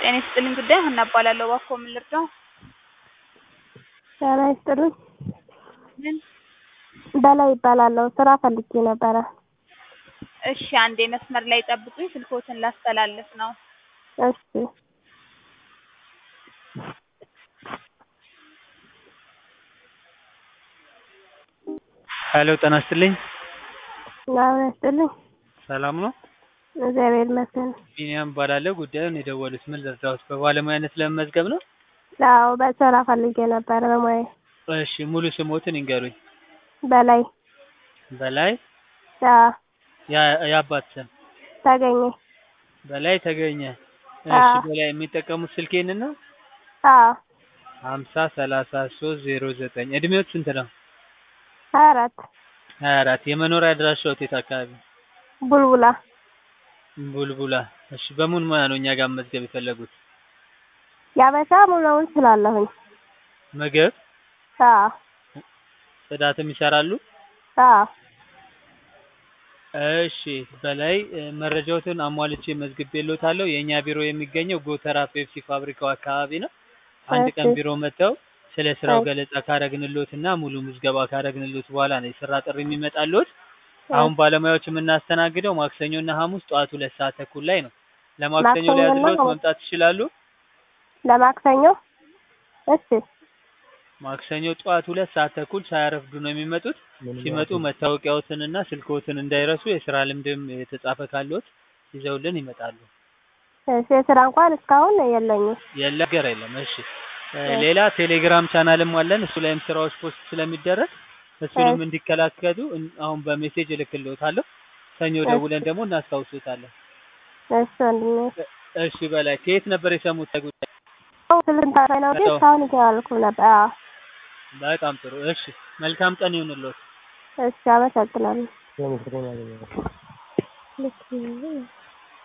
ጤና ይስጥልኝ ጉዳይ ሀና እባላለሁ። እባክዎ ምን ልርዳው? ጤና ይስጥልኝ ምን? በላይ እባላለሁ ስራ ፈልጌ ነበረ። እሺ አንዴ መስመር ላይ ጠብቁኝ ስልክዎትን ላስተላልፍ ነው። እሺ ሄሎ ጤና ይስጥልኝ ጤና ይስጥልኝ ሰላም ነው? እግዚአብሔር ይመስገን። ቢኒያም እባላለሁ። ጉዳዩን የደወሉት ምን ልርዳዎት? በባለሙያነት ለመመዝገብ ነው? አዎ በስራ ፈልጌ ነበረ በሙያዬ። እሺ ሙሉ ስሞትን ይንገሩኝ? በላይ በላይ አዎ ያ- የአባት ስም? ተገኘ በላይ ተገኘ። እሺ አዎ በላይ የሚጠቀሙት ስልክ ይሄንን ነው? አዎ ሀምሳ ሰላሳ ሶስት ዜሮ ዘጠኝ እድሜዎት ስንት ነው? ሀያ አራት ሀያ አራት የመኖሪያ አድራሻዎት የት አካባቢ? ቡልቡላ ቡልቡላ። እሺ በምን ሙያ ነው እኛ ጋር መመዝገብ የፈለጉት? ያበሻ ሙሉውን ስላለሁኝ ምግብ፣ አዎ ጽዳትም ይሰራሉ? አዎ እሺ በላይ እ፣ መረጃዎትን አሟልቼ መዝግቤልዎታለሁ። የእኛ ቢሮ የሚገኘው ጎተራ ፔፕሲ ፋብሪካው አካባቢ ነው። አንድ ቀን እሺ ቢሮ መጥተው ስለ ስራው እሺ ገለጻ ካረግንልዎት እና ሙሉ ምዝገባ ካረግንልዎት በኋላ ነው የስራ ጥሪ የሚመጣልዎት። አሁን እሺ ባለሙያዎች የምናስተናግደው ማክሰኞ እና ሐሙስ ጠዋት ሁለት ሰዓት ተኩል ላይ ነው። ለማክሰኞ ማክሰኞና ሊያዝልዎት ሐሙስ መምጣት ይችላሉ? ለማክሰኞ እሺ ማክሰኞ ጠዋት ሁለት ሰዓት ተኩል ሳያረፍዱ ነው የሚመጡት። ሲመጡ መታወቂያዎትንና ስልክዎትን እንዳይረሱ የስራ ልምድም የተጻፈ ካለዎት ይዘውልን ይመጣሉ። እሺ የስራ እንኳን እስካሁን የለኝም። የለ ነገር የለም። እሺ እ፣ እሺ ሌላ ቴሌግራም ቻናልም አለን። እሱ ላይም ስራዎች ፖስት ስለሚደረግ እሱንም እሺ እንዲከላከሉ እን- አሁን በሜሴጅ እልክልዎታለሁ። ሰኞ እሺ ደውለን ደግሞ እናስታውሶታለን። እሺ ወንድሜ እ፣ እሺ በላይ ከየት ነበር የሰሙት ጉዳይ? ስልንታ ነው ግን ሄሎ እስካሁን እያልኩ ነበር። አዎ በጣም ጥሩ። እሺ መልካም ቀን ይሁንልዎት። እሺ አመሰግናለሁ። የምስክሬን ያገኘው ልክ